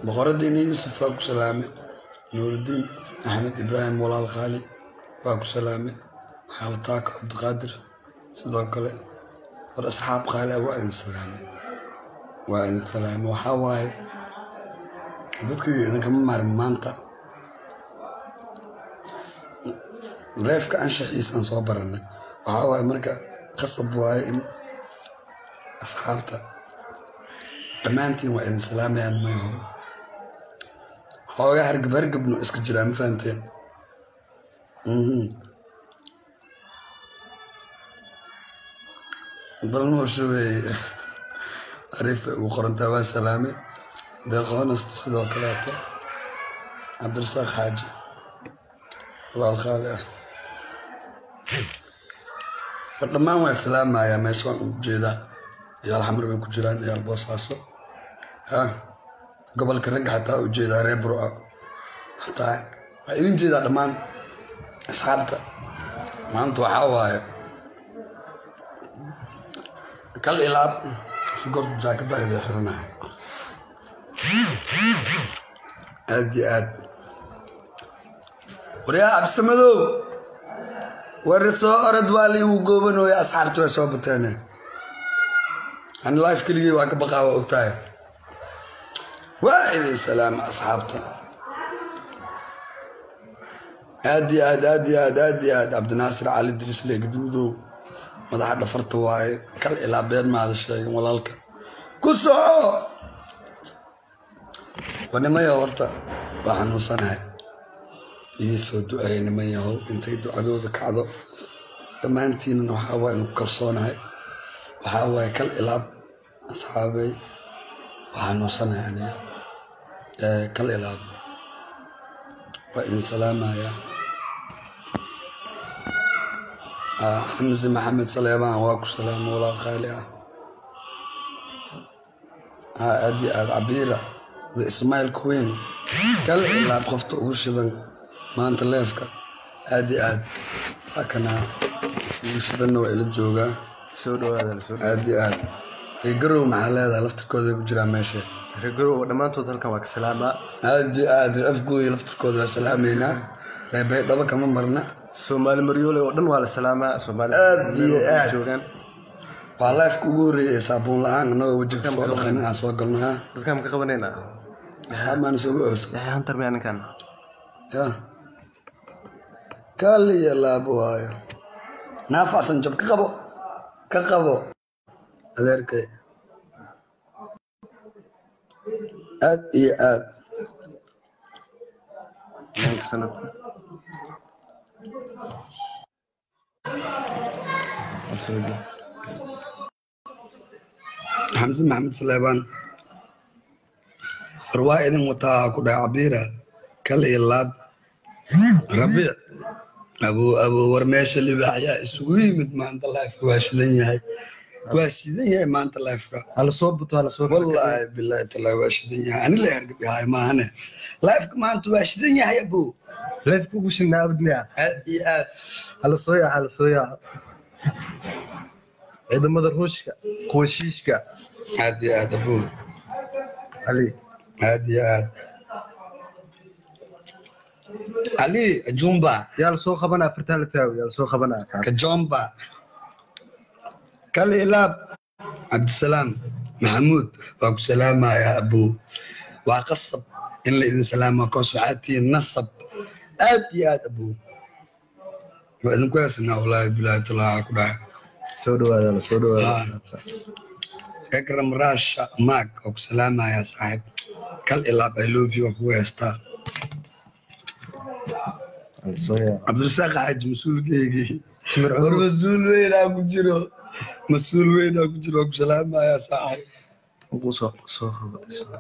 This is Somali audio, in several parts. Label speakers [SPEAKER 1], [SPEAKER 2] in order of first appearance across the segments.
[SPEAKER 1] boqoradiina yuusuf waa ku salaamay nuurudiin axmed ibraahim walaal khaali waa ku salaamay xaawataaka cabdiqaadir sidoo kale war asxaab qaali ah waa idin salaamay waa idin salaamay waxaa waaye dadkii idinkama maarin maanta leefka anshaxiisaan soo baranay waxaa waaye marka qasab waaye in asxaabta dhammaantiin waa idin salaamayaan mayaho xoogaa hargab hargabno iska jiraa ma fahanteen dalnoosha weeye ariifa ugu qorantaa waa salaame deeqoonasta sidoo kaleeto cabdirasaaq xaaji walaal qaali ah war dhammaan waa salaamayaa meesha waan u jeedaa iyaal xamar bay ku jiraan iyaal boosaaso gobolka ragga xataa u jeedaa reer burco xataa waxaa idin jeedaa dhammaan asxaabta maanta waxaa waaye kal ilaab sugorta jaakada idin xiranaya aad iyo aad waryaa cabsamadow war soo orod waa liigu goobanooya asxaabta way soo bateene ani life keligii waa ka baqaa waa ogtahay waa idin salaama asxaabta aad iyo aad aad iyo aad aad iyo aad cabdinaasir cali dirisle gaduudow madaxa dhafarta waaye kal ilaa been maada sheegin walaalka ku soco waa nimayo horta waa xanuunsanahay ii soo duceeya niman yahow intay ducadooda kacdo dhammaantiinna waxaa waa inu kalsoonahay waxaa waaye kal ilaab asxaabey waa xanuunsanahay aniga kal ilaab waa idin salaamayaa xamse maxamed saleebaan waa ku salaama walaal khaali ah aad iyo aad cabiira the ismail queen kal ilaab qofta ugu shidan maanta leefka aad iyo aad waa kanaa ugu shidanna waa ila joogaa aad iyo aad reegarow maxaa leedahay laftirkooda ku jiraa meesha
[SPEAKER 2] reegarow dhammaantood halkan waa ka salaamaa
[SPEAKER 1] aad iyo aad afgooya laftirkooda waa salaamaynaa reebay dhaba kama marna
[SPEAKER 2] soomaali maryoole oo dhan waa la salaamaa soomaali
[SPEAKER 1] Aad iyo aad.
[SPEAKER 2] joogaan
[SPEAKER 1] waa leefka ugu horreeyay saabuun la-aan annagoo wejiga soo dhaqanin aan soo galno ha
[SPEAKER 2] dadkaan ma ka qabanaynaa
[SPEAKER 1] asxaab maan isugu cooso
[SPEAKER 2] yaxya hantar miyaa ninkan
[SPEAKER 1] ya kaliya laabo waayo naafacsan jab ka qabo ka qabo adeerkay aad iyo aad
[SPEAKER 2] sanad
[SPEAKER 1] xamse maxamed saleebaan war waa idin wataa ku dhaca cabiira kal iyo laab rabiic abuu abuu war meesha libaaxyaa isugu yimid maanta laifka waa shidan yahay waa shidan yahay maanta laifka
[SPEAKER 2] hala soo buto hala soo
[SPEAKER 1] wallaahi bilaahi talaa waa shidan yahay ani la hergab yahay maahane laifka maanta waa shidan yahay abuu
[SPEAKER 2] leefka ugu shidnaa abadniya
[SPEAKER 1] aad iyo aad
[SPEAKER 2] hala soo yaaca hala soo yaaca ciidamada ruushka kuwa shiishka
[SPEAKER 1] aad iyo aad abuu
[SPEAKER 2] ali
[SPEAKER 1] aad iyo aad ali jumba
[SPEAKER 2] yaa la soo qabanaa afartaa la taago yaa la soo qabanaa
[SPEAKER 1] kajomba kal ilaab cabdisalaam maxamuud waa ku salaamaya abuu waa qasab in la idin salaama koos waxaad tihiin nasab aad iyo aad abuu waa idinku heesanaa wallaahi bilaahi talaa ku dhahay
[SPEAKER 2] soo dhawaada la soo dhawaada
[SPEAKER 1] ekram rasha maag waa ku salaamaya saaxiib kal ilaab i love you waa kugu heestaa
[SPEAKER 2] hala soo yaaca
[SPEAKER 1] cabdirasaaq xaaji mas-uulkeygii
[SPEAKER 2] timir
[SPEAKER 1] war
[SPEAKER 2] cumar
[SPEAKER 1] mas-uul weynaa ku jiro mas-uul weynaa ku jiro waa ku salaamaya saaxiib
[SPEAKER 2] ugu soo soo qabatay soo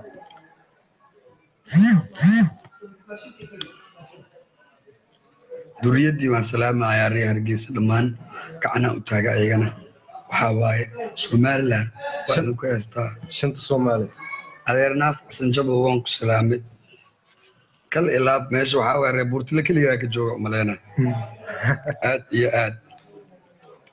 [SPEAKER 1] duriyadii waan salaamayaa reer hargeysa dhammaan gacanaa u taaga ayagana waxaa waaye somalilan waa idinku heestaa
[SPEAKER 2] shanta soomaali
[SPEAKER 1] adeer naaf xasan jabo waan ku salaamay kal ilaab meesha waxaa waaye reer buurtile keligaa ka jooga umaleyna aad iyo aad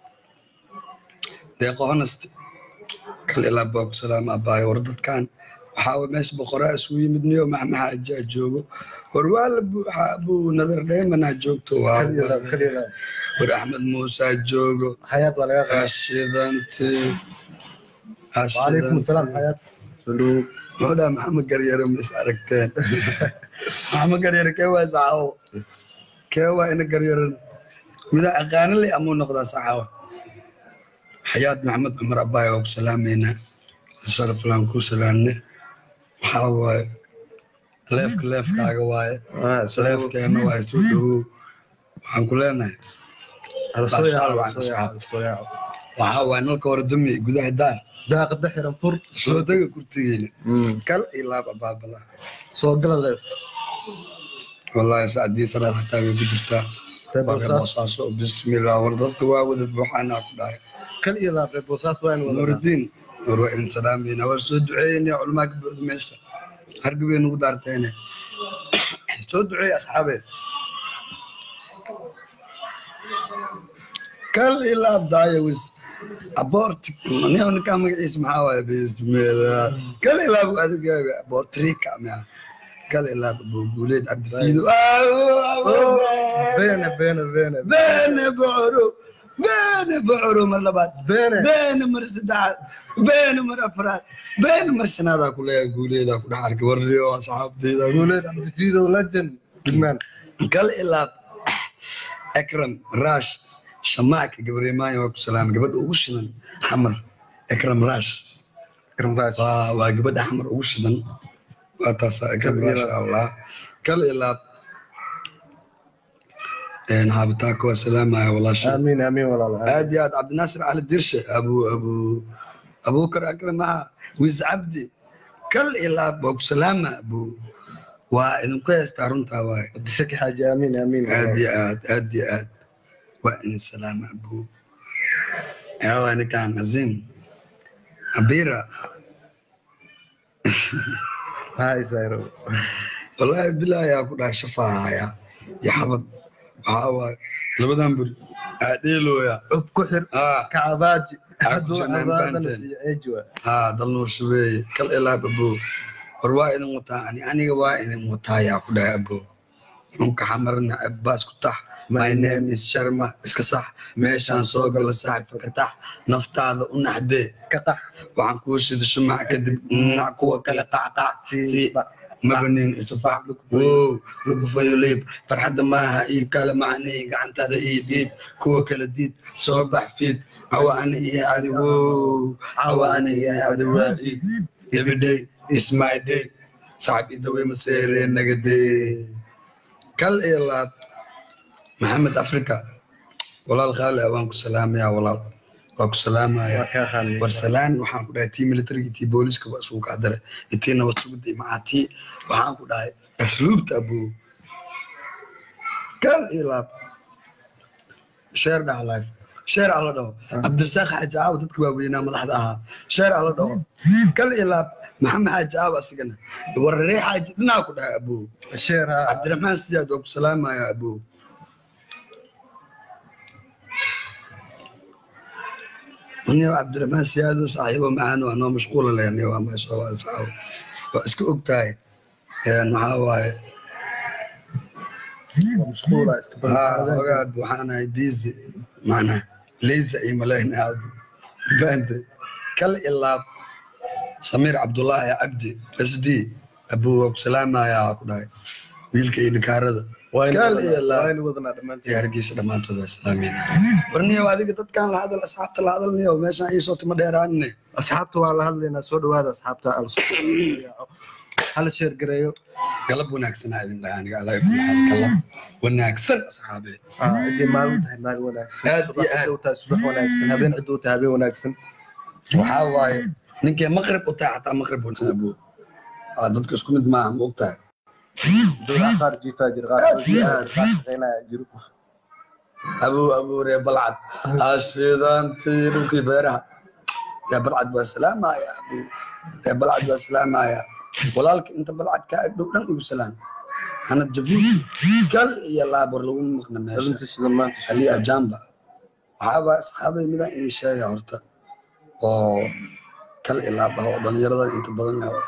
[SPEAKER 1] deeqo honest kal ilaab waa ku salaama abaayo war dadkan waxaa waye meesha boqoraa isugu yimid niyo maxmaxa ajaa joogo war waa la buuxaa abuu nadar dheemanaa joogto waa
[SPEAKER 2] kaliya laab kaliya laab
[SPEAKER 1] war axmed muusaa joogo
[SPEAKER 2] xayaat waa laga qaada
[SPEAKER 1] ashidanti
[SPEAKER 2] وعليكم السلام حياة سلوك
[SPEAKER 1] wuxuu dhaha maxamed garyare ma is aragteen maxamed garyare kee waa saxaawo kee waa ina garyaran midaa aqaano le amuu noqdaa saxaawo xayaad maxamed cumar abaay waa ku salaameynaa sharaflaan ku salaamne waxaa waaye leefka leefkaaga waaye leefkeena waaye soo dhawow waxaan ku leenahay waxaa waaye nalka hore dumi gudaha daar
[SPEAKER 2] داق دحر فر
[SPEAKER 1] soo dega kurtigeena kal iyo laab abaabala
[SPEAKER 2] سو قال ليف
[SPEAKER 1] wallaahi saacdii salaad xataa way ku jirtaa waa reer boosaaso bismillah war dadka waa wada buuxaanaa ku dhahay
[SPEAKER 2] كل إلى بوساس وين ولا
[SPEAKER 1] nuuridiin war waa idin salaamayna war soo duceeynaya culamaa ka buuxda meesha harbi bay nugu daarteene soo duceey asxaabe kal ilaab daaya wis abortic niyo ninkaa magaciisa maxaa waaye bismillah kal ilaab adigaaga abortrika mia kal ilaab abuguuleed cabdifiido
[SPEAKER 2] بين بين بين
[SPEAKER 1] beene bocoro beene bocoro mar labaad
[SPEAKER 2] بين
[SPEAKER 1] beene mar saddexaad beene mar afraad beene mar shanaadaa ku leeyahay guuleedaa ku dhex arkay warriyo asxaabteyda
[SPEAKER 2] ولد عبد الفيدو لجن لجمان
[SPEAKER 1] gal ilaab ekram raash shamaaka gabareemaaya waa ku salaamay gabadha ugu shidan xamar ekram raash
[SPEAKER 2] كرم راش
[SPEAKER 1] waa waa gabadha xamar ugu shidan waa taasaa ekram
[SPEAKER 2] Kal
[SPEAKER 1] maasha
[SPEAKER 2] ilaab.
[SPEAKER 1] allah kal ilaab een haabitaanka waa salaamaya walaasha
[SPEAKER 2] آمين آمين والله
[SPEAKER 1] aad iyo aad cabdinaasir cali dirshe abu abu abubakar akram maha wiis cabdi kal ilaab waa ku salaama abu waa idinku heestaa runtaa waaye
[SPEAKER 2] بدك حاجة آمين آمين
[SPEAKER 1] aad iyo aad aad iyo aad waa idin salaama abu yawa ninkaan azim abira
[SPEAKER 2] هاي زايرو
[SPEAKER 1] wallaahi bilaahi yaa ku dhahay shafaahaya iyo xabad waxaa waaye labadan buri aa dheelooya
[SPEAKER 2] عب كحر
[SPEAKER 1] aa
[SPEAKER 2] كعباج
[SPEAKER 1] عب
[SPEAKER 2] حد
[SPEAKER 1] جنان
[SPEAKER 2] عبادة
[SPEAKER 1] بانتين.
[SPEAKER 2] نسي أجوا
[SPEAKER 1] haa dal nuur shabeeye kal ilaab abo war waa idin wataa ani aniga waa idin wataa yaa ku dhahay abo nunka xamarna abbaas ku tax my name is sharma iska sax meeshaan soo gala saaxibka ka tax naftaada u naxdee
[SPEAKER 2] كقح
[SPEAKER 1] waxaan kuu shida shumac kadib nac kuwa kale qacqac si mabanin isufac wow lugufayo liib farxadda maaha iib kale macnii gacantaada iib iib kuwa kala diid soo bax fiid awa ani iyo adi wow awa ani iyo adi waa iib everyday is my day sacab idawe maseeree nagadee kal iyo laab maxamed africa walaal khaali ah waan ku salaamayaa walaal waa ku salaamaya
[SPEAKER 2] وكاخان
[SPEAKER 1] barsalaan waxaan ku dhahay tii militariga tii booliska waa isugu kacdare itii nabad sugida macaa tii waxaan ku dhahay asluubta abuu kal ilaab sheer dhaha life sheer ala dhaho cabdirasaaq xaaji caawa dadka waaweynaa madaxda ahaa sheer ala dhaho kal ilaab maxamed xaaji caawa asigana wararee xaaji dhinaa ku dhahay abuu
[SPEAKER 2] شيرها
[SPEAKER 1] cabdiraxmaan siyaad waa ku salaamaya abuu aniga cabdiraxmaan siyaado saaxiibo macaan waa noo mashquula lehni waa meesha waa saxaabo waa iska og tahay een maxaa waaye
[SPEAKER 2] مشغولة
[SPEAKER 1] haa ogaad waxaanahay busy macnaha leysa iyo maleyna aad fahantay kal ilaab samiir cabdullaahi cabdi sd abuu waa ku salaamayaa ku dhahay wiilka iyo dhikaarada kal iyo laab
[SPEAKER 2] وين وضنا دمانتي
[SPEAKER 1] iyo hargeysa dhammaantood waa salaameyna warniyow adiga dadkan la hadal asxaabta la hadalniyo meeshaan ii soo timo dheeraanine
[SPEAKER 2] asxaabta waa la hadlaynaa soo dhawaada asxaabta al hal sheer gareeyo
[SPEAKER 1] galab wanaagsanaa idin dhaha aniga alla kulli xaal galab wanaagsan asxaabe
[SPEAKER 2] ciddii maalin tahay maalin wanaagsan
[SPEAKER 1] Aad iyo
[SPEAKER 2] subax
[SPEAKER 1] aad.
[SPEAKER 2] ciduu tahay subax wanaagsan habeen ciduu tahay habeen wanaagsan
[SPEAKER 1] waxaa waaye ninkii maqrib u tahay xataa maqrib wanaagsan abuu Aa, dadka isku mid maaha ma og tahay
[SPEAKER 2] dowlaa qaar jiifaa jira qaar
[SPEAKER 1] Aad iyo aad.
[SPEAKER 2] qaar shaqeynaya jiro
[SPEAKER 1] abuu abuu ree balcad ashidantii dhulkii beeraha ree balcad waa salaamaya abuu ree balcad waa salaamaya walaalka inta balcad kaa agdhow dhan igu salaam hanad jabuuti kal iyo laabor laguma maqna meesha
[SPEAKER 2] dhalinta shidan maanta
[SPEAKER 1] ali ajamba waxaaba asxaabay midaan idin sheega horta oo kal ilaab ah oo dhalinyaradan inta badan oo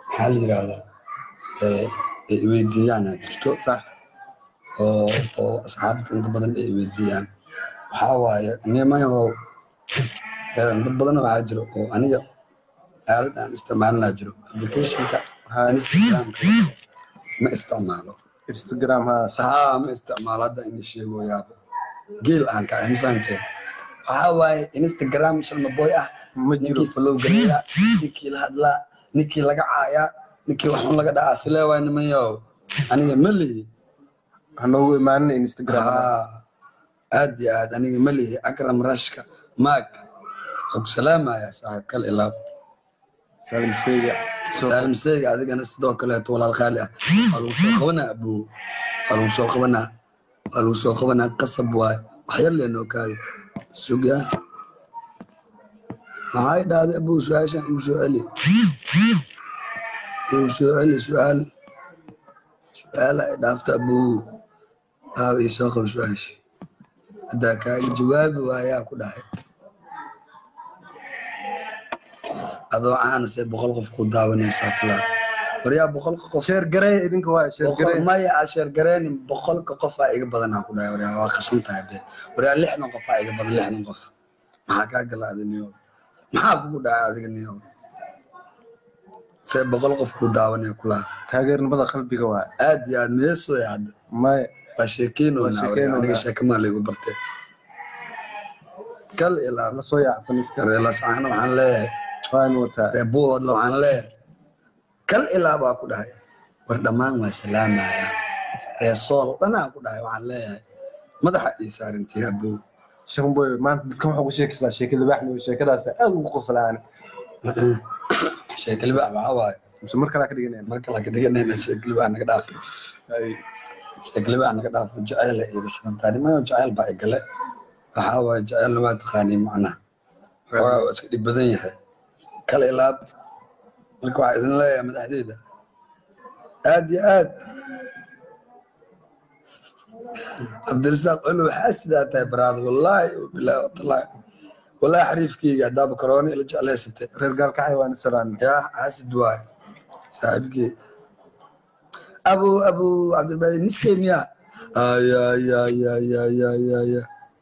[SPEAKER 1] maxaa la yidhaahdaa ee ay weydiiyaan aa jirto
[SPEAKER 2] sax
[SPEAKER 1] oo oo asxaabta inta badan ay weydiiyaan waxaa waaye nimayahow ee dad badan waxaa jiro oo aniga aalad aan isticmaalinaa jiro applicationka
[SPEAKER 2] Ha.
[SPEAKER 1] instagramka ma isticmaalo
[SPEAKER 2] instagram ha sax
[SPEAKER 1] haa ma isticmaalo hadda ini sheegoyaaba geel aan ka ma fahamteen waxaa waaye instagram shalma boy ah
[SPEAKER 2] ma jiro
[SPEAKER 1] ninkii follow galeeya ninkii la hadlaa ninkii laga caayaa ninkii waxun laga dhacaa silee waay nimanyahow aniga ma lihi
[SPEAKER 2] hanoogu imaanin instagram
[SPEAKER 1] haa aad iyo aad aniga ma lihi akram rashka maag waa ku salaamaya saaxiib kal ilaab
[SPEAKER 2] salim seyga
[SPEAKER 1] saalim seega adigana sidoo kaleeto walaal qaali ah waa lagu soo qabanaa abuu waa lagu soo qabanaa waa lagu soo qabanaa qasab waaye wax yar leenoo kaadi sugaa maxay dhahday abuu su-aashan igu soo celi igu soo celi su-aal su-aal ay dhaafta abuu aaba ii soo qaba su-aasha haddaa kaaga jawaabi waayaa ku dhahay adoo caanase boqol qof ku daawanaysaa kulaa waryaa boqolka qof
[SPEAKER 2] sheer garey idinka waa sheer
[SPEAKER 1] boqol
[SPEAKER 2] garey
[SPEAKER 1] maya asheer gareenin boqolka qof aa iga badanaa ku dhahay waryaa waa qashan tahay be waryaa lixdan qof aa iga badan lixdan qof maxaa kaa galaaday niyo maxaa kugu dhacay adiga niyo see boqol qof ku daawanaya kulaa
[SPEAKER 2] taageernimada qalbiga waa
[SPEAKER 1] aad iyo aad meesooya hadda
[SPEAKER 2] maya
[SPEAKER 1] waa sheekeynoonaa
[SPEAKER 2] Waa
[SPEAKER 1] waryaa aniga
[SPEAKER 2] sheekeynoonaa.
[SPEAKER 1] sheekamaa laygu bartay kal ilaa
[SPEAKER 2] la soo yaacfan iska
[SPEAKER 1] reelasaana waxaan leeyahay
[SPEAKER 2] waan wataa
[SPEAKER 1] reebuhoodla waxaan leeyahay kal ilaa baa ku dhahay war dhammaan waa salaamaya reesool dhanaa ku dhahay waxaan leeyahay madaxa ii saarintii abow
[SPEAKER 2] shaqboy maanta dadka waxaa ku sheekaysaa sheeka libaaxni sheekadaas aad ugu qoslaan
[SPEAKER 1] sheekalibax maxaa waaye
[SPEAKER 2] mise mar kalaa ka dhiganayna
[SPEAKER 1] marka la ka dhiganayna sheekalibax naga dhaaf sheekalibax naga dhaaf jaceyl iyo rashadaanimo jaceyl baa igale waxaa waaye jaceylna waa taqaanii macnaha xoogaa waa iska dhib badan yahay kal ilaab marka waxaa idin leeyahay madaxdeeda aad iyo aad cabdirasaaq culu waxaa sidaa tahay baraada wallaahi bilaahi watallaahi wallaahi xariifkeyga haddaaba karoona ila jeclaysatay
[SPEAKER 2] reer gaalkacay waan salaan
[SPEAKER 1] yaa xaasid waay saaxiibkey abu abu cabdilbaadi niskey miya ayayayayayayaya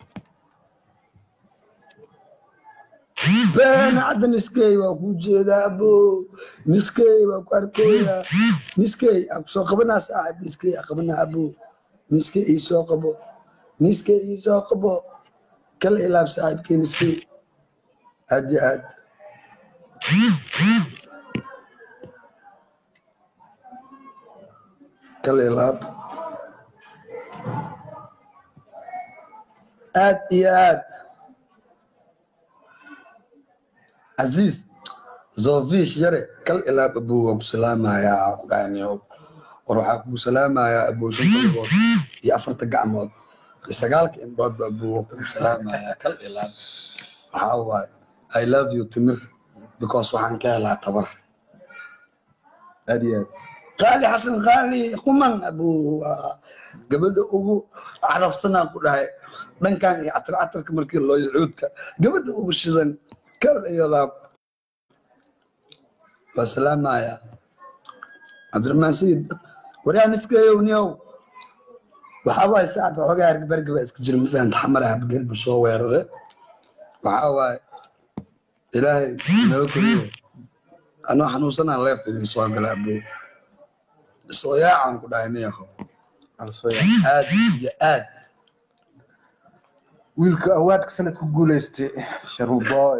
[SPEAKER 1] been hadda niskey waa kuu jeedaa abo niskey waa ku arkooyaa niskey aa kusoo qabanaa saaxib niskey aa qabanaa abo niskey ii soo qabo niskey ii soo qabo kala ilaab saaxiibkey niskey aad iyo aad kala ilaab aad iyo aad casiis zofish yare kal ilaab abuu waa ku salaamayaa ku dhahaniyo war waxaa kugu salaamayaa abuu shanta lugood iyo afarta gacmood iyo sagaalka indhoodba abuu waa kugu salaamayaa kal ilaab waxaa waaye i love you timir because waxaan ka helaa tabar
[SPEAKER 2] aad iyo aad
[SPEAKER 1] qaali xasan qaali quman abuu waa gabadha ugu carafsanaa ku dhahay dhankan iyo catar catarka markii loo yacuudka gabadha ugu shidan kal iyo laab waa salaamaya cabdiraxmaan sayid waryaa niskeeyow niyow waxaa waaye saacad waxoogaa hargabargaba iska jira ma fahanta xamara habgarba soo weerare waxaa waaye ilaahay naga koriye anoo xanuunsanaa leef idin soo gala abuu soo yaacan ku dhahay niyaho
[SPEAKER 2] aan soo yaac
[SPEAKER 1] aad iyo aad
[SPEAKER 2] wiilka awaadka sanad ku guuleystay sharmuboy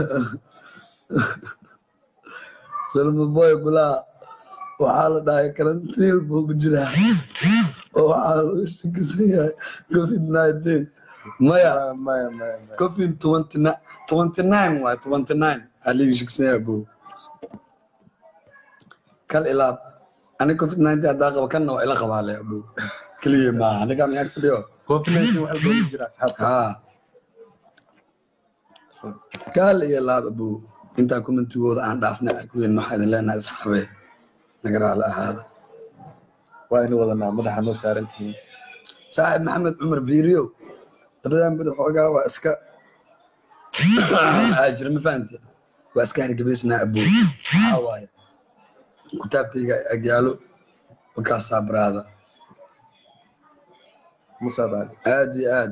[SPEAKER 1] salmaboy gulaha waxaa la dhahay karantiil buu ku jiraa oo waxaa lagu shakisan yahay covid nineteen maya
[SPEAKER 2] maya maya maya
[SPEAKER 1] covid twenty nine twenty nine waay twenty nine aa liiga shakisan yahay buu kal ilaab ani covid nineteen haddaa qaba kanna waa ila qabaale abuu keliya maaha aniga miyaa fadhiyo
[SPEAKER 2] covid-19 waxa loogu jira asxaabta
[SPEAKER 1] haa kaal iyo laab abuu intaa commentigooda aan dhaafnay arkuweyn waxaa idin leenahay asxaabe naga raali ahaada
[SPEAKER 2] waa inu wadanaa madaxa noo saaran tihiin
[SPEAKER 1] saaxib maxamed cumar biiriyow labadan beri xoogaa waa iska aa jira ma fahamte waa iska hargebaysnaa abuu waxaa waaye kitaabkayga agyaalo wakaasaa baraada
[SPEAKER 2] musa baali
[SPEAKER 1] aad iyo aad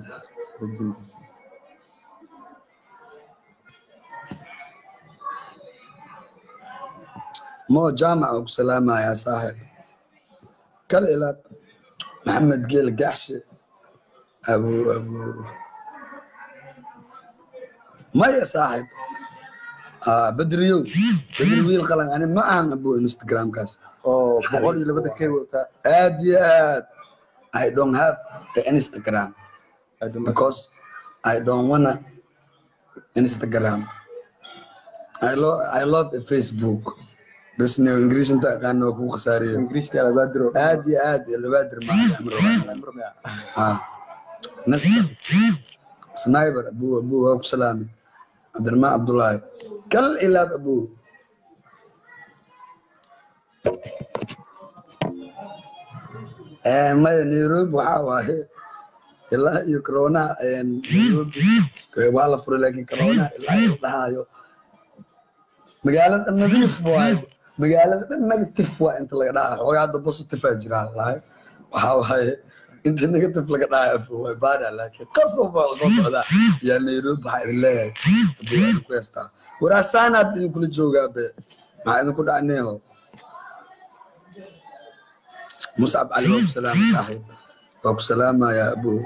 [SPEAKER 1] mo jaamac oo ku salaamayaa saaxib kal ilaab maxamed geel gaxshe abu abu maya saaxib Ah, bedriyow bedri wiil qalan ani ma ahan abu instagramkaas
[SPEAKER 2] oo boqol iyo labada kay wataa
[SPEAKER 1] aad iyo aad i don't have the instagram
[SPEAKER 2] I don't know.
[SPEAKER 1] because I don't wanna Instagram. I love I love a Facebook. بس انه انجليزي انت كان كو خساريه
[SPEAKER 2] ingiriishka alabaadiro
[SPEAKER 1] عادي عادي اللي بادر ما ها نسل سنايبر ابو ابو ابو سلامي عبد الرحمن عبد الله كل الى ابو آه ما نيروبي waxaa waaye ilaa iyo corona nairobi waa la furay laakiin corona ilaa iyo dhahayo magaalada dhan nadiif waayo magaalada dhan negative waa inta laga dhahayo xoogaa hadda positive aa jiraan lahay waxaa waaye inta negative laga dhahayo way baada laakiin qasab baa lasoo socdaa yaa nairobi waxaa idin leeyahay hadii waa idinku heestaa waraasaanaad idinkula joogaa be maxaa idinku dhacneeho muscab cali waa ku salaama saaxiib waa ku salaamayaa abuu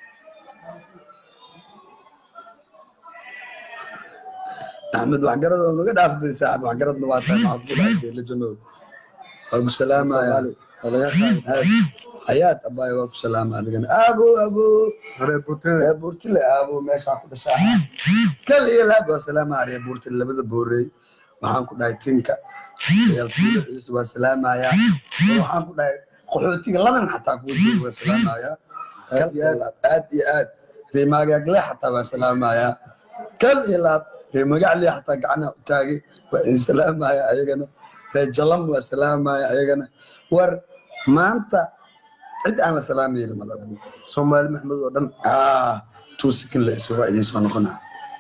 [SPEAKER 1] axmed waxgarad oo naga dhaaftay saaxib waxgaradna waa tahay maxaad ku dhaafay la janoog waa ku salaamayaa xayaat abaay waa ku salaama adigana abo abo
[SPEAKER 2] reer buurtine
[SPEAKER 1] reer buurtile abo meeshaa ku dhashaa kal iyo laab waa salaamaya reer buurtile labada boorey waxaan ku dhahay tinka ciyaalkiida ciise waa salaamayaa waxaan ku dhahay qaxootiga ladan xataa kuwa jooga waa salaamayaa kal iyo laab aad iyo aad reer maagaagle xataa waa salaamayaa kal iyo laab reer magacle xataa gacana u taagay waa idin salaamaya ayagana reer jalam waa salaamaya ayagana war maanta cid aan la salaamaynin malabu
[SPEAKER 2] soomaali maxmed oo dhan
[SPEAKER 1] ah two second la isu waa idin soo noqonaa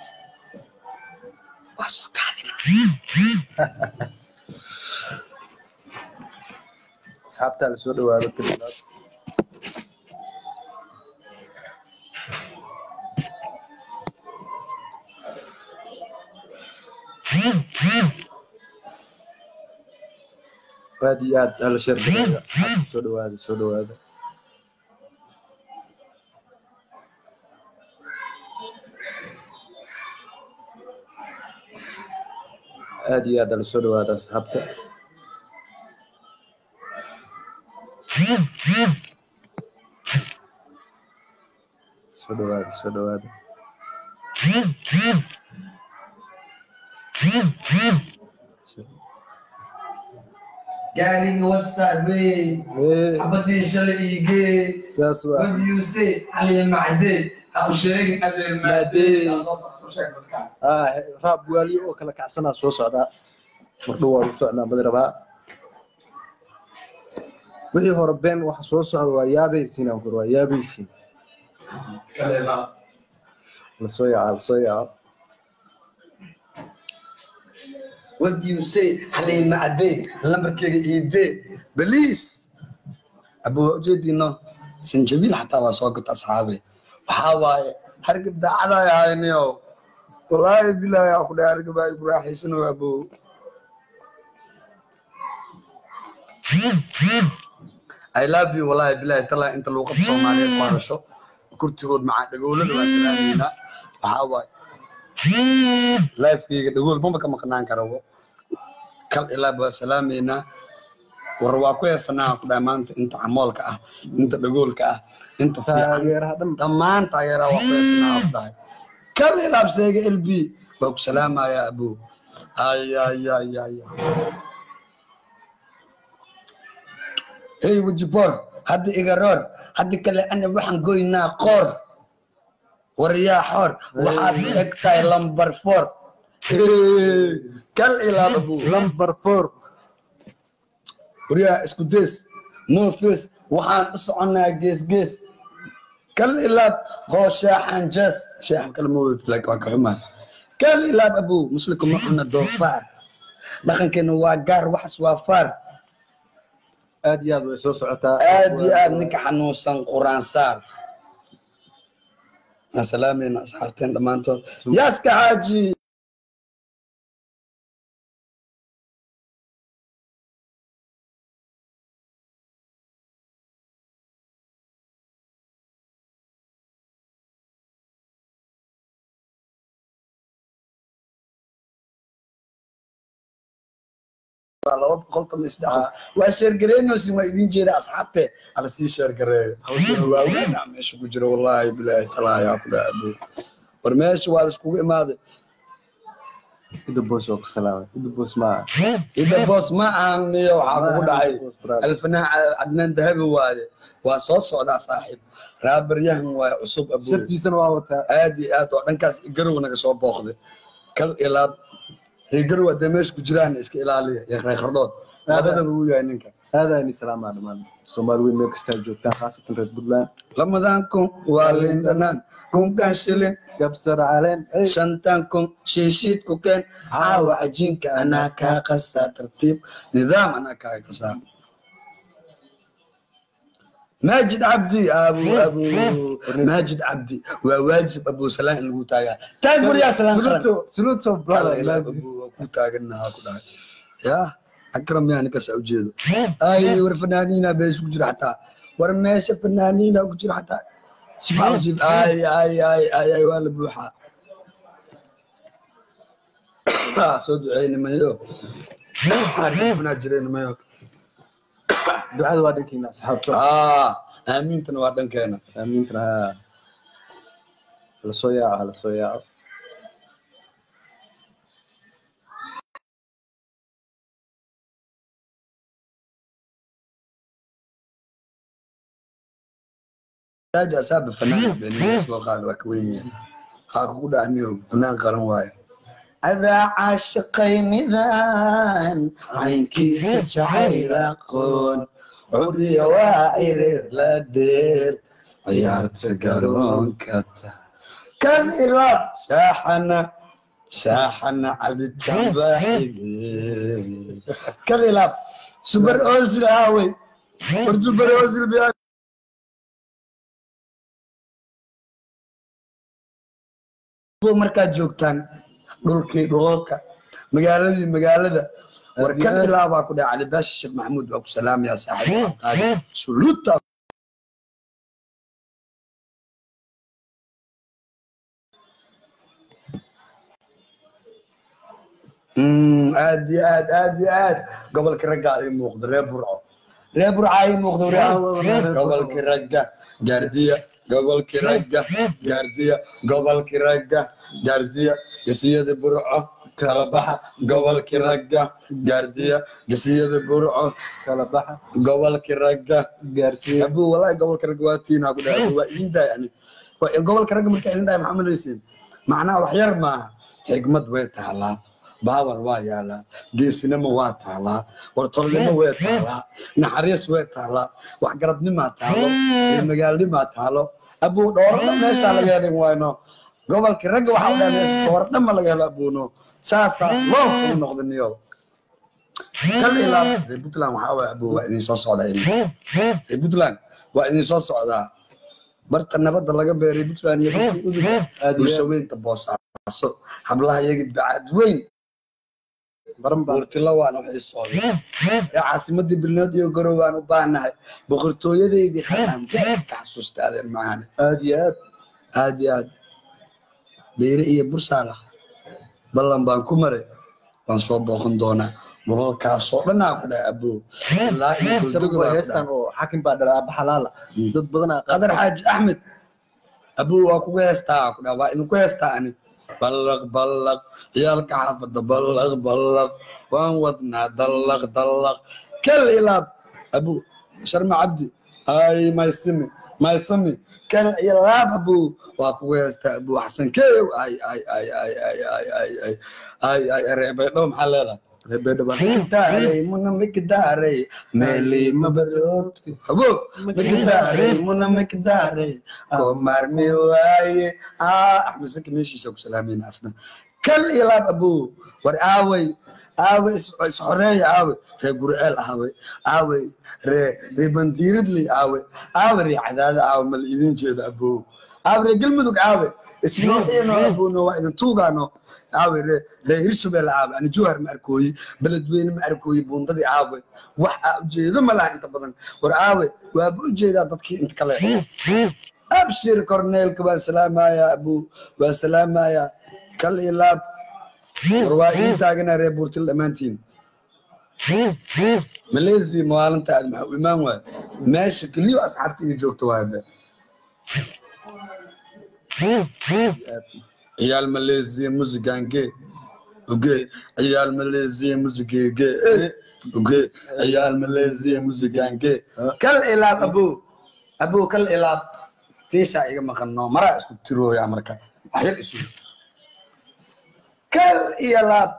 [SPEAKER 1] waa soo kaadina
[SPEAKER 2] asxaabtaa lasoo dhawaado kalilaad aad iyo aad hala sheergareeya asxaabta soo dhawaada soo dhawaada aad iyo aad hala soo dhawaada asxaabta soo dhawaada soo dhawaada
[SPEAKER 1] gaariga whatsapp wey
[SPEAKER 2] Ee,
[SPEAKER 1] xabadii shalay iigee
[SPEAKER 2] saas waa
[SPEAKER 1] what you say xaliya macdee ha u sheegin adeer maadee Aa soo socto sheeg dadkaan
[SPEAKER 2] ah raab waaliyo oo kala kacsanaa soo socdaa mardhow waa u socnaa badi rabaa wixii hore been waxa soo socda waa yaabaysiin aan kur waa yaabaysiin
[SPEAKER 1] kaleela
[SPEAKER 2] lasoo yaca lasoo yaca
[SPEAKER 1] what do you say xaliya macdee lambarkeyga iidee baliis abuu ujeediino sanjabiil xataa waa soo gata asxaabe waxaa waaye hargab daacadaa ahayniyo wallaahi bilaahi aa ku dhahay hargab ay ku raaxaysano abuu I love you wallaahi bilaahi talaa inta luuqada soomaaliyeed ku hadasho kurtigood macaa dhagoolada waa salaameynaa waxaa waaye lifekeyga dhagool maba ka maqnaan karabo kal ilaa waa salaameynaa war waa ku heesanaa ku dhahay maanta inta camoolka ah inta dhagoolka ah inta fiican
[SPEAKER 2] taageeraha dhan
[SPEAKER 1] dhammaan taageeraha waa ku heesanaa ku dhahay kal ilaa seega lb waa ku salaamayaa abuu ay ay ay ay ay. hey wajiboor hadda iga roor hadda kale ana waxaan goynaa qoor waryaa xoor waxaad u eg tahay lambar four Hey, kal ilaa abuu
[SPEAKER 2] lamber four
[SPEAKER 1] waryaa isku dees no face waxaan u soconaa gees gees kal ilaab hoo sheexan jees sheexan kale ma wadid laakiin waa ka xumaa kal ilaab abuu muslimka ma cuna doofaar dhaqankeena waa gaar waxas waa faar
[SPEAKER 2] aad iyo aad way soo socotaa
[SPEAKER 1] aad iyo aad ninka xanuunsan quraan saar aan salaamayna asxaabteen dhammaantood yaaska xaaji laba boqol toban iyo saddex waa sheergareynoosin waa idin jeeda asxaabte ala sii sheergareeyo hawsana waaweyn aa meesha ku jira wallaahi bilaahi talaayaa ku dhaha abu war meesha waa laiskugu imaaday
[SPEAKER 2] ida boos waa ku salaamay ida boos ma
[SPEAKER 1] ida boos ma aamiyo waxaa kugu dhacay alfanaan cadnaan dahabi waaye waa soo socdaa saaxiib raabaryahan waaye cusub abu
[SPEAKER 2] shartiisana waa wataa
[SPEAKER 1] aad iyo aad oo dhankaas garow naga soo booqday kal ilaab reer garow hadee meesha ku jiraan iska ilaaliya iyo reer khardhood labadaba uu yahay ninka
[SPEAKER 2] aad ayni salaamaa dhammaan soomaali weyn meel kastaa joogtaan khaasatan reer puntland
[SPEAKER 1] lamadan kun waa liin dhanaan kunkan shilin
[SPEAKER 2] gabsar caleen ey
[SPEAKER 1] shantan kun shiishiid ku keen caawa cajiinka anaa kaa qasaa tartiib nidaam anaa kaa qasaa maajid cabdi abu abu maajid cabdi waa waajib abu salaan in lagu taagaa taag guryaa salaan qaran
[SPEAKER 2] suluto suluto brother I love you.
[SPEAKER 1] waa ku taaganaha ku dhahay ya akram yaa ninkaasa ujeedo ay war fanaaniina bee isku jira xataa war meesha fanaaniina ku jira xataa sifa usif ay ay ay ay ay waa la buuxaa Ah, soo duceynimayo arifnaa jireynimayo
[SPEAKER 2] ducada waa dhankiina asxaabta
[SPEAKER 1] ah aamiintana waa dhankeena
[SPEAKER 2] aamiintana ha hala soo yaaco hala soo yaaco
[SPEAKER 1] daaji asaaba fanaan beeniyay soo qaad waa ka weyn yahay haa kugu dhacniyo fanaan qaran waayo adaa caashiqay midaan caynkiisa jacayl aqoon curiya waa irir la dheer ciyaarta garoonka ta kan ilaa shaaxana shaaxana cabitaan baaxide kan ilaa subar osil aawey war subar osil biyaa markaad joogtaan dhulkii dhulalka magaaladii magaalada war kan ilaa baa ku dhaca cali baashi sheekh maxamuud baa ku salaamaya saaxiib qaadi suluta aad iyo aad aad iyo aad gobolka ragga ay muuqdo reer burco reer burco ay muuqdo gobolka ragga gaardiya gobolka ragga gaardiya gobolka ragga gaardiya gesiyada burco kala baxa gobolka ragga gaardiya gesiyada burco
[SPEAKER 2] kala baxa
[SPEAKER 1] gobolka ragga
[SPEAKER 2] gaarsiiya
[SPEAKER 1] abuu walaahi gobolka ragga waa tiinaa ku dhahay waa idin daay ani Waa- gobolka ragga markaa idin dhahay maxaa malaysiin macnaha wax yar maaha xigmad way taalaa baawar waa yaalaa geesinimo waa taalaa wartolnimo way taalaa naxariis way taalaa waxgaradnimaa taalo iyo magaalnimaa taalo abuu dhoorada meeshaa laga helin wayno gobolka ragga waxaa dhahay meesha dhoordhama laga helo abuuno saasaa loo kuu noqdaniyo kal ilaa reer puntland waxaa waay abuu waa idin soo socdaa reer puntland waa idin soo socdaa barta nabadda laga beeray puntland iyo dadkii uduga
[SPEAKER 2] Aad iyo
[SPEAKER 1] bulsho
[SPEAKER 2] aad.
[SPEAKER 1] weynta boosaaso hablaha iyaga bacad weyn
[SPEAKER 2] baran baa
[SPEAKER 1] buurtilo waan waxay socday ee caasimadii bilnood iyo garow waan u baahnahay boqortooyadeydii khataan beed ka xasuusta adeen macaane
[SPEAKER 2] aad iyo aad
[SPEAKER 1] aad iyo aad beere iyo bursaala ballan baan ku maray waan soo booqan doonaa mulalkaasoo dhanaa ku dhahay aboo ilaa iyo
[SPEAKER 2] sabab
[SPEAKER 1] goldoga
[SPEAKER 2] waa
[SPEAKER 1] baa ku
[SPEAKER 2] heestan
[SPEAKER 1] dhahay
[SPEAKER 2] oo xakin baa dhalaa aba xalaala dad badanaa qaar
[SPEAKER 1] qadar xaaji axmed abuu waa kugu heestaa ku dhaha waa idinku heestaa ani ballaq ballaq ciyaalka xaafada ballaq ballaq waan wadnaa dallaq dallaq kal ilaab abuu sharma cabdi ay maysimi maysami kal ilaab abuu waa kugu heestaa abuu xasan keeyow ay ay ay ay ay ay ay ay ay ay reebaydhow maxaa leedahay
[SPEAKER 2] reebeedha baa
[SPEAKER 1] Mikdaarey, muna mikdaarey, meeli mabarogti. Habo, mikdaarey, muna mikdaarey, ko marmi waaye. Ah, Axmed Saki meeshiisa ku salaamayna asna. Kal ilaab abu, war aaway, aawe isxoreeya aawe ree gur'eel aawe aawe ree ree bandiiradley aawe aawe ree cadaada aawe mal idin jeeda abow aawe ree galmudug aawe ismaaciino abowno waa idin tuugaano aawe ree ree hirshabelle aawe ani jowhar ma arkooyi beledweyne ma arkooyi buundadii aawe wax aa ujeedo ma laha inta badan war aawe waaba ujeedaa dadkii inta kale abshir korneelka waan salaamayaa abu waan salaamayaa kal iyo laab war waa ii taagana reer buurtil dhammaantiin maleysia maalinta aad maxaa u imaan waay meesha keliyo asxaabta iga joogta waay be ciyaal maleysia musigange oge ciyaal maleysia musigege oge ciyaal maleysia musigange kal ilaab abu abu kal ilaab tiishaa iga maqano maraa isku tirooya marka waxyar isu kal iyo laab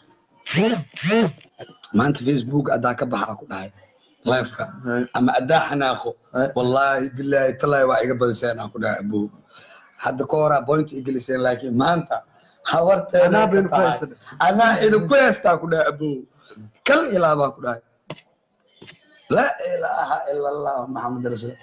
[SPEAKER 1] maanta facebook adaa ka baxaa ku dhahay lifeka ama adaa xanaaqo wallaahi bilaahi talaahi waa iga badiseen aan ku dhahay abu hadda ka horaa point igeliseen laakiin maanta hawarteeda anaa idinku heestaa ku dhahay abu kal iyo laabaa ku dhahay laa ilaaha ila allah maxamed rasuul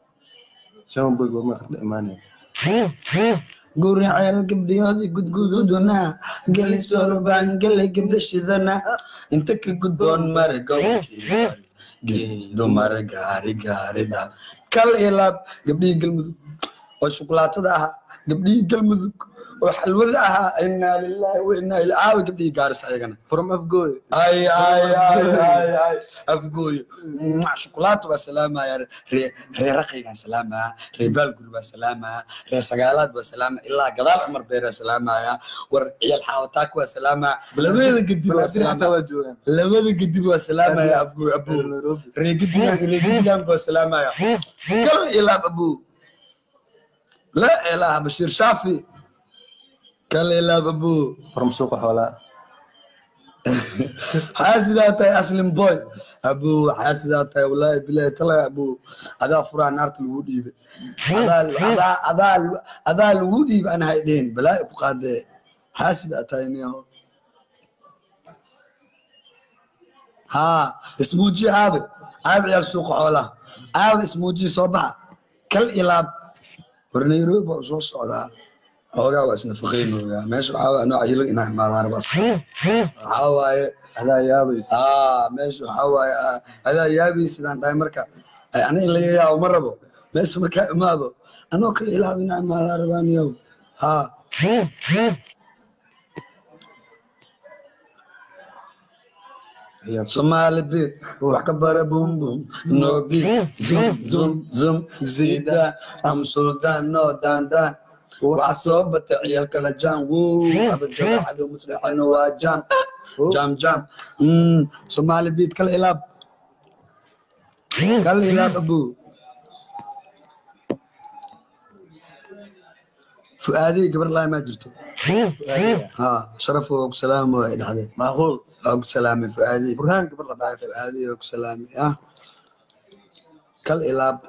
[SPEAKER 1] guriceel gabdhiyoodii gudgududuna geli sorbaan gele gabdha shidana inta ka gudboon mare gowrkii dumar gaari gaari dha kal ilaab gabdhihii galmudug oo shukulaatada ahaa gabdhihii galmudug oo xalwada ahaa inaa lillahi wa inaa ila aawa gabdhihii gaaris ayagana
[SPEAKER 2] from afgooy
[SPEAKER 1] ay ay ay ay ay afgooyo Mwah, shukulaato baa salaamaya ree ree raqaygaan salaamaya ree baalguri baa salaamaya ree sagaalaad baa salaamaya ilaa gadaal cumar beeraa salaamaya war ciyaal xaawataak waa salaamaya labada gedib waa
[SPEAKER 2] balaasin xataa
[SPEAKER 1] salaamaya
[SPEAKER 2] waa joogaan
[SPEAKER 1] labada gedib waa salaamaya afgooy abuu
[SPEAKER 2] nairobi
[SPEAKER 1] ree gedigan ree gedigan baa salaamaya kal ilaab abuu la ilaaha bashiir shaafi kal ilaab abuu
[SPEAKER 2] from suuqa xoolaa
[SPEAKER 1] xaasidaa tahay aslin boy abu xaasidaa tahay wallaahi bilaahi talaa abu adaa furaa naarta lagu dhiibay adaa adaa adaa adaa lagu dhiibay aan haydheen balaa'i ku qaadee xaasidaa tahay miyaho haa ismuuji aabe aabe ciyaal suuqa xoolaha aabe ismuuji soo baxa kal ilaab war nairobi baa soo socdaa xoogaa waa isna faqeynooyaa meesha waxaa waaye nooca hilag inaa imaadaan rabas waxaa waaye
[SPEAKER 2] adaa yaabaysa
[SPEAKER 1] aa meesha waxaa waaye aa, adaa yaabii sidaan dhahay marka ay aniga in laga yaabo ma rabo meesha markaa imaado anoo kale ilaab inaa imaadaa rabaaniyow haa Somali beat, wax ka bara boom boom, no beat, zoom zoom zoom, zida, am sultan no dan dan. Wax soo bata ciyal kala jam, woo, abajada cadu muslixana waa jam, jam jam. Mm, Somali beat kala ilaab, kala ilaab abu. Fuaadi gabar laay ma jirto. Ha, sharaf oo ku salaamo ay dhahdeen.
[SPEAKER 2] macquul
[SPEAKER 1] oo ku salaamay fuaadi.
[SPEAKER 2] burhaan gabar la
[SPEAKER 1] Bye fuaadi oo ku salaamay ah. Kal ilaab.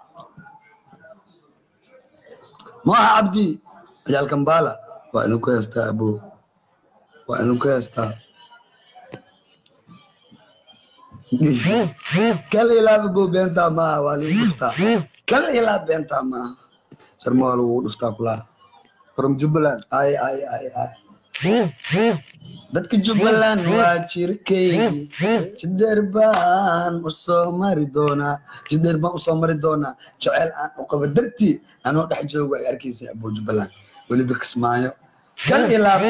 [SPEAKER 1] Moha Abdi Ayal Kambala waa idinku heestaa abu waa idinku heestaa kal ilaab abu beentaa maaha waa ligu dhuftaa kal ilaab beentaa maaha sharma waa lagu dhuftaa kulaa
[SPEAKER 2] from jubbaland
[SPEAKER 1] ay ay ay ay dadka jubbaland waa jirkeygi jidheer baan usoo mari doonaa jidheer baan usoo mari doonaa jecel aan u qabo dartii anoo dhex joogo ay arkaysa abu jubbaland weliba kismaayo kal ilaab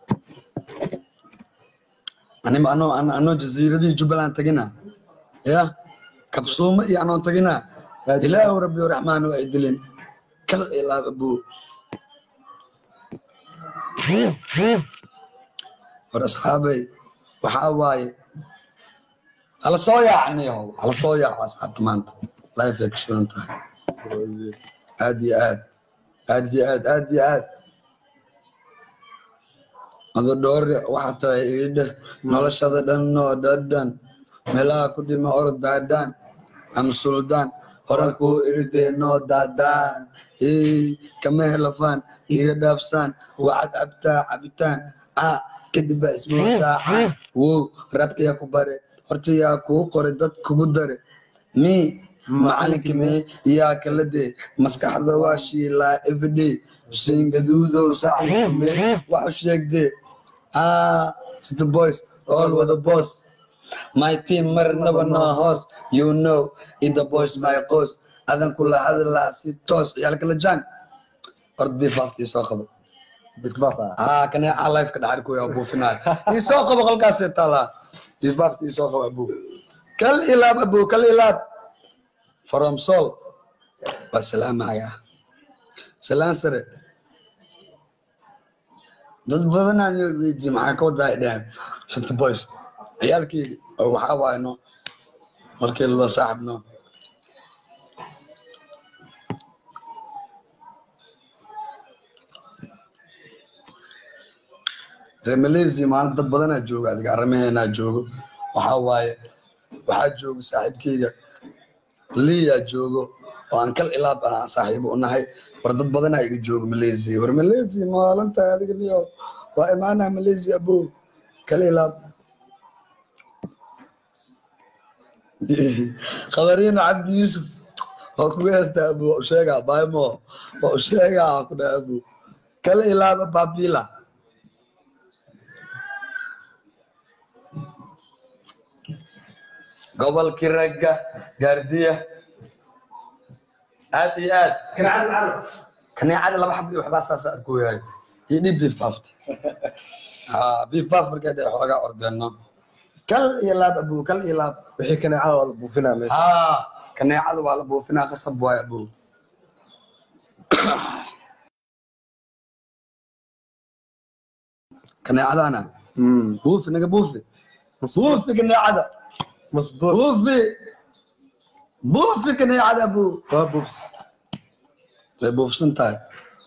[SPEAKER 1] anima anoo an- anoo jasiiradihii jubbaland tagina ya kabsuumo iyo anoo tagina ilaahu rabbi raxmaan waa idilin kal ilaab abu war asxaabay waxaa waaye hala soo yaacniyo hala soo yaaco asxaabta maanta life ay ka shidan tahay aad iyo aad aad iyo aad aad iyo aad ado dhoore waxaa tahay iidheh noloshada dhan noo dhadhan meelaha ku dhima orod daadhaan ama suldaan horan kuu iridee noo daadaan ey kama helafaan iga dhaafsaan waxaad cabtaa cabitaan ah kadib baa ismootaaca wow rabkayaa ku bare hortayaa kuu qoray dad kugu dare mi macalinka me yaa kala dee maskaxda waa shiilaa everyday xuseen gaduudow saaxiibka me waxu sheegdee ah city boys all with the boss my team marnaba no host you know it the boys my qoys adan kula hadlaa si toos ciyaalkala jaan ord bifaaftii soo qabo
[SPEAKER 2] bitbafa
[SPEAKER 1] aa kaneeca lifeka dhaxarkuya buufinaya isoo qabo qolkaasee taalaa bifaafti isoo qabo abu kal ilaab abu kal ilaab from sol waa salaamaya salaan sare dad badanaan weydiye maxaa ka wadaa ay dhaheen shanta boys ciyaalkeyga oo waxaa waayno markii lala saaxibno reer malaysia maalin dad badanaa jooga adiga arrimaheenaa joogo waxaa waaye waxaa jooga saaxiibkeyga liyaa joogo oo aan kal ilaab ah saaxiibo u nahay war dad badanaa iga jooga malaysia war malaysia maalinta adiga niyo waa imaanaa malaysia abo kal ilaab khabariino cabdi yuusuf waa kugu heestaa abo waa u sheegaa baymo waa u sheegaa waa ku dhaha abo kal ilaaba babila gobolkii ragga gaardiya aad iyo aad kaneecada laba xab iyo waxbaa saasa arkooyahay iyo dhib bifaafti bifaaf markay dhe xoogaa ordeeno kal iyo laab abu kal iyo laab
[SPEAKER 2] wixii kaneecada waa la buufinaa meesha
[SPEAKER 1] haa kaneecada waa la buufinaa qasab waayo abu kaneecadana
[SPEAKER 2] Mm.
[SPEAKER 1] buufi naga buufi buufi kaneecada
[SPEAKER 2] masbuuc
[SPEAKER 1] buufi buufi kaneecada abu
[SPEAKER 2] waa buufs
[SPEAKER 1] way buufsan tahay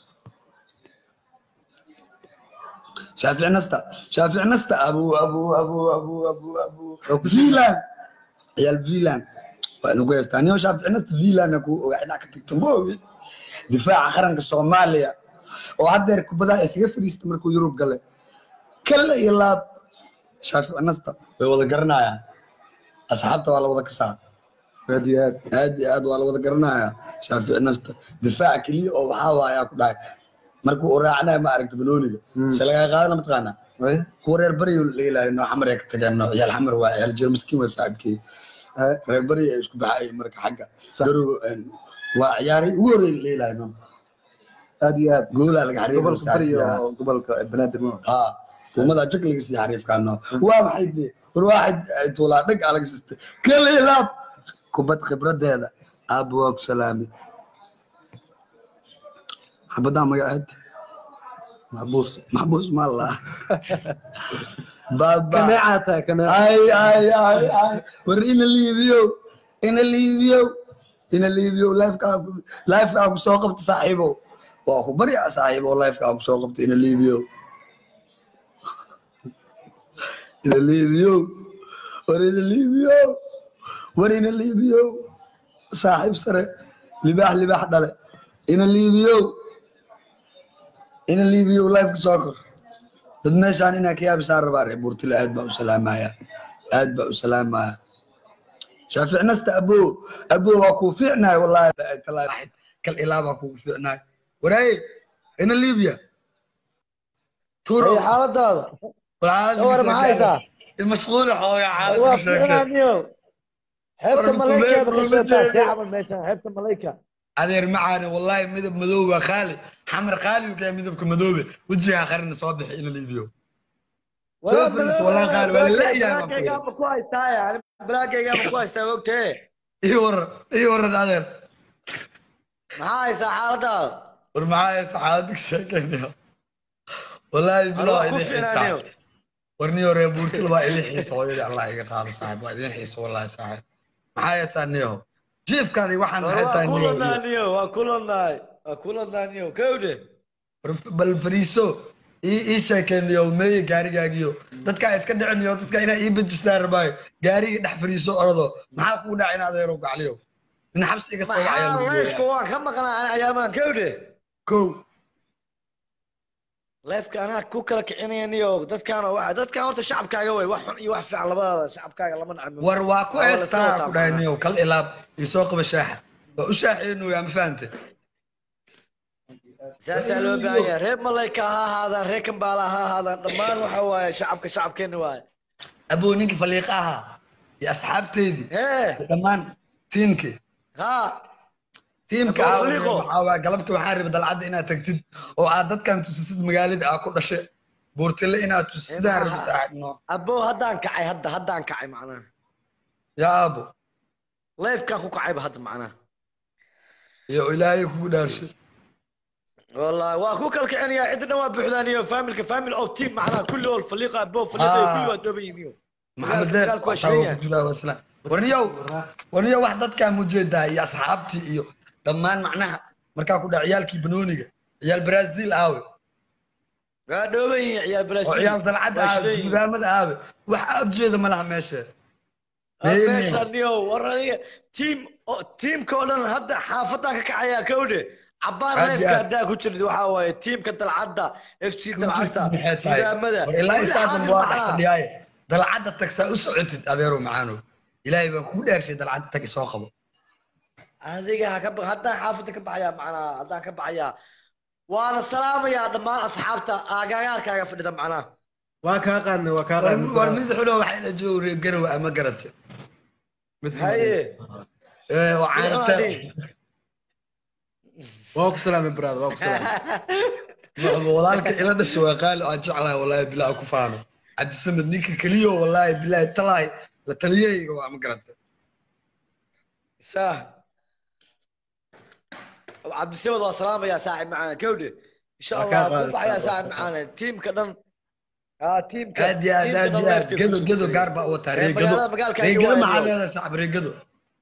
[SPEAKER 1] shaafic nasta shaafic nasta abu abu abu abu abu abu vilan ciyaal vilan waa inagu heystaa niyo shaafic nasta vilana ku ogaa inaa ka tagta ma ogi difaaca qaranka soomaaliya oo haddeer kubadaha isaga fadhiista markuu yurub gale kale iyo laab shaafic nasta way wada garanayaan asxaabta waa la wada kasaa
[SPEAKER 2] aad iyo aad
[SPEAKER 1] aad iyo aad waa la wada garanayaa shaafici nasta difaaca keliya oo waxaa waayaa ku dhahay markuu u raacnaya ma aragta banooniga
[SPEAKER 2] Mm.
[SPEAKER 1] se lagaa qaadana mataqaanaa
[SPEAKER 2] Ay,
[SPEAKER 1] kuwa reer baryo la ilaahay noo xamar ay ka tageen noo ciyaal xamar waa ciyaal jir miskiin waa saaxiibkii
[SPEAKER 2] ay,
[SPEAKER 1] reer baryo ay isku baxayeen marka xagga
[SPEAKER 2] Sax.
[SPEAKER 1] garow een, waa ciyaaray ugu horreey la ilaahay noo
[SPEAKER 2] aad iyo aad
[SPEAKER 1] goolaa laga xariiray
[SPEAKER 2] gobolka bari
[SPEAKER 1] saaxiibkii
[SPEAKER 2] oo gobolka banaadir ma
[SPEAKER 1] haa kuumada jag laga sii xariifkaano waa maxay dee war waaxid ay tuulaa dhag aa laga sistay kala ilaab kubad khibradeeda aabba waa ku salaami xabadaa magaceed
[SPEAKER 2] maxbuus
[SPEAKER 1] maxbuus maalla baaba
[SPEAKER 2] kaneecaa tahay kaneeca
[SPEAKER 1] ay ay ay ay war ina liibiyow ina liibiyow ina liibiyow lifekaa lifekaa ku soo qabta saaxiibow waa ku barya saaxiibow lifekaa ku soo qabta ina liibiyow ina liibiyow war ina liibiyow war ina liibiyow saaxiib sare libaax libaax dhale ina liibiyow ina liibiyow life ka soo kor dad meeshaan inaa ka yaabisaan rabaa reer buurtile aad baa u salaamaya aad baa u salaamaya shaafic nasta abo abo waa kuu fiicnaay wallahi talaahi kal ilaa baa kugu fiicnaay waraaye ina liibiya tuuro
[SPEAKER 3] Hey, xaaladaada war maxaa haysaa
[SPEAKER 1] mashquul xoogaa
[SPEAKER 3] waa
[SPEAKER 1] xaalada sheekay
[SPEAKER 3] fiicnaaniyo xeebta
[SPEAKER 1] War,
[SPEAKER 3] malayka
[SPEAKER 1] kuleel,
[SPEAKER 3] ba ka soo
[SPEAKER 1] kuleel.
[SPEAKER 3] taasay camal meeshan xeebta malayka
[SPEAKER 1] adeer macaane wallahi midab madow waa qaali xamar qaali uu kahay midabka madoobe wejigaa qarina soo bixi ina liibiyo Soo fadhiiso, wallahi qaali, waa la leeyahay baan ku yidhi.
[SPEAKER 3] blaakaygaaba ku haystaa yani blaakaygaaba ku haystaa ogtee
[SPEAKER 1] ii waran ii waran adeer
[SPEAKER 3] maxaa haysaa xaaladaada
[SPEAKER 1] war maxaa haysta xaalada ka sheekeynaya wallaahi bilo
[SPEAKER 3] Waa
[SPEAKER 1] waa
[SPEAKER 3] ku
[SPEAKER 1] idin
[SPEAKER 3] fiicnaaniyo
[SPEAKER 1] xiisa war niyo reer buurtil waa idin xiisa hooyadii allah iga qaado saaxib waa idin xiisa wallahi saaxib maxaa haysaa niyo jiifkaadi waxaan
[SPEAKER 3] war
[SPEAKER 1] maxay
[SPEAKER 3] waa
[SPEAKER 1] tahay niyo
[SPEAKER 3] kulanaaniyo waa kulanaay waa kulanaaniyo kowde
[SPEAKER 1] War- bal fariiso ii ii sheekeynayo meeye gaarigaagiyo dadkaa iska dhicinayo dadka inaa ii bejistaan rabaayo gaarigii dhex fariiso orado maxaa kuu dhaca in adeero gacliyo in xabsi iga soo wacaya
[SPEAKER 3] maxaa
[SPEAKER 1] lagu
[SPEAKER 3] layfka
[SPEAKER 1] gooyaa
[SPEAKER 3] waan ka maqnaa ayaamaan kowde
[SPEAKER 1] kow
[SPEAKER 3] leefka anaa ku kala kicinayaniyo dadkaan waxa dadkaan horta shacabkaaga wey wax xun iyo wax fiican labadaada shacabkaaga lama nacmo
[SPEAKER 1] war waa ku
[SPEAKER 3] Waa la iska
[SPEAKER 1] heestaa
[SPEAKER 3] wataa
[SPEAKER 1] ku dhahay niyow kal ilaab isoo qaba shaaxa waa u shaaxeynuyaa ma fahante
[SPEAKER 3] saasaa loo baahan yahay reer malayka ha ahaadaan reer kambaala ha ahaadaan dhammaan waxa waaye shacabka shacabkeena waaye
[SPEAKER 1] aboo ninkii faliiqa ahaa iyo asxaabteydii
[SPEAKER 3] hee
[SPEAKER 1] dhammaan tiimkii
[SPEAKER 3] ha
[SPEAKER 1] tiimka
[SPEAKER 3] Aboo
[SPEAKER 1] ah
[SPEAKER 3] faliiqo.
[SPEAKER 1] waxaa waay galabta waxaan rabay dalcadda inaad tagtid oo aad dadkan tusisid magaalada aa ku dhashay buurtile inaad tusisidaan rabay saaxiibno
[SPEAKER 3] aboo haddaan kacay hadda haddaan kacay macnaha
[SPEAKER 1] yaa aabo
[SPEAKER 3] leefkaan ku kacayba hadda macnaha
[SPEAKER 1] iyo ilaahay kugu dhaarshay
[SPEAKER 3] والله واكو كل كان يا عندنا ما بحدانية فاميل كفاميل او تيم معنا كل اول فريق ابو فريق
[SPEAKER 1] آه.
[SPEAKER 3] كل واحد دوبي يميو
[SPEAKER 1] maxamed
[SPEAKER 3] Magaalka-
[SPEAKER 1] deer
[SPEAKER 3] magaalka waa
[SPEAKER 1] waxaa uu
[SPEAKER 3] shirin
[SPEAKER 1] ku jiraa wasla warniyow warniyow wax dadkaa mujeedaa iyo asxaabtii iyo dhammaan macnaha markaa ku dhac ciyaalkii banooniga ciyaal brazil aawe
[SPEAKER 3] يا دوبي يا
[SPEAKER 1] oo
[SPEAKER 3] برازيل
[SPEAKER 1] ciyaal dalcadda aawe juudaamada aawe wax abjeeda ma laha meesha
[SPEAKER 3] meesha niyo waraniga tiim oo tiimka oo dhan hadda xaafadda ka kacaya kowde cabaar
[SPEAKER 1] Aad iyo
[SPEAKER 3] leefka
[SPEAKER 1] aad.
[SPEAKER 3] haddaa ku jirid waxaa waaye tiimka dalcadda f c dalcadda nidaamada
[SPEAKER 1] war ilaa
[SPEAKER 3] Weli
[SPEAKER 1] isaasan
[SPEAKER 3] xaadir
[SPEAKER 1] waa dhex
[SPEAKER 3] macnaha.
[SPEAKER 1] fadhiyaaye dalcadda tag saa u socotid adeero macaanow ilaahay baan kugu dhaarshay dalcadda tag isoo qabo
[SPEAKER 3] adiga ha ka ba- haddaan xaafadda ka baxayaa macnaha haddaan ka baxayaa waana salaamayaa dhammaan asxaabta aagaagaarkaaga fadhida macnaha
[SPEAKER 2] waa kaa qaadnay waa kaa
[SPEAKER 1] war
[SPEAKER 2] qaadnay
[SPEAKER 1] war mid xulo waxaa ila jooga garow ama garate
[SPEAKER 2] mid
[SPEAKER 3] haye
[SPEAKER 1] ee oo caanata
[SPEAKER 2] waa ku salaamay brother waa ku salaamay
[SPEAKER 1] Maxba walaalka ila dhashay waa qaali oo aan jeclahay wallaahi bilaa ku faano cabdisamed ninka keliyo wallaahi bilaahi talaay la taliyayga waa ma garata
[SPEAKER 3] sah cabdisamad waa salaamayaa saaxib macaana kowdhe insha
[SPEAKER 2] Waa
[SPEAKER 3] allah
[SPEAKER 2] kaa
[SPEAKER 3] ku
[SPEAKER 2] qaadi,
[SPEAKER 3] baxayaa
[SPEAKER 2] waa
[SPEAKER 3] saaxib
[SPEAKER 2] kaa
[SPEAKER 3] macaana tiimka dhan aa tiimka
[SPEAKER 1] aad iyo aad aad iyo aad gedo gedo gaar baa wataa
[SPEAKER 3] Ee,
[SPEAKER 1] reegado
[SPEAKER 3] magaalada magaalka
[SPEAKER 1] reegado
[SPEAKER 3] ayuu
[SPEAKER 1] maxaa
[SPEAKER 3] waayo.
[SPEAKER 1] leedahay saaxib reegado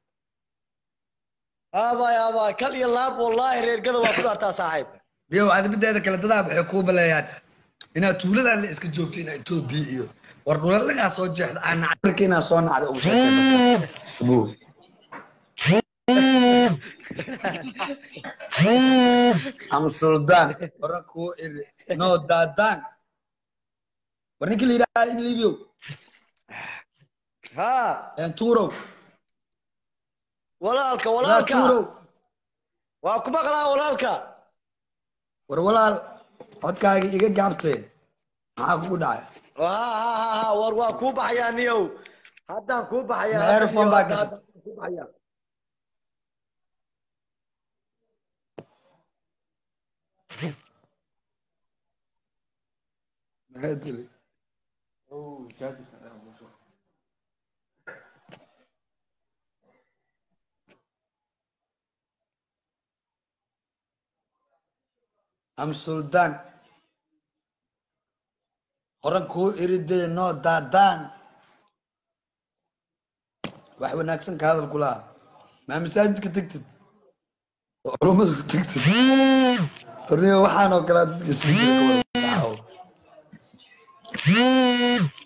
[SPEAKER 3] aabay aabay kal iyo laab wallaahi reergada waa ku dhaartaa saaxiib
[SPEAKER 1] iyo cadabadeeda kale dadaa waxay kuu baleeyaan inaad tuuladan la iska joogto inaa etoobiya iyo war dhulalagaa soo jeexda aan nacdarka inaa soo nacda ugu sheekay am suldaan wara kuu iri no daadaan war ninkii la yidhaha in libiyow
[SPEAKER 3] haa
[SPEAKER 1] tuurow
[SPEAKER 3] walaalka
[SPEAKER 1] walaa
[SPEAKER 3] walaalka
[SPEAKER 1] tuurow
[SPEAKER 3] waa ku maqlaa walaalka
[SPEAKER 1] war walaal codkaagii iga gaabtee maxaa kugu dhacay
[SPEAKER 3] haa haa haa haa war waa kuu baxayaa niyow haddaan kuu baxayaa
[SPEAKER 1] Ma
[SPEAKER 3] hadda
[SPEAKER 1] earphone
[SPEAKER 3] niyow,
[SPEAKER 1] baa
[SPEAKER 3] hadda-
[SPEAKER 1] gashay?
[SPEAKER 3] haddaan kuu baxayaa.
[SPEAKER 1] maxaa tiri am suldaan horan kuu iridee noo daadaan wax wanaagsan ka hadal ku laha maa masaajidka tegtid oo culummada ku tegtid horniyo waxaan oo kale dadka sii jira ka wada daaco.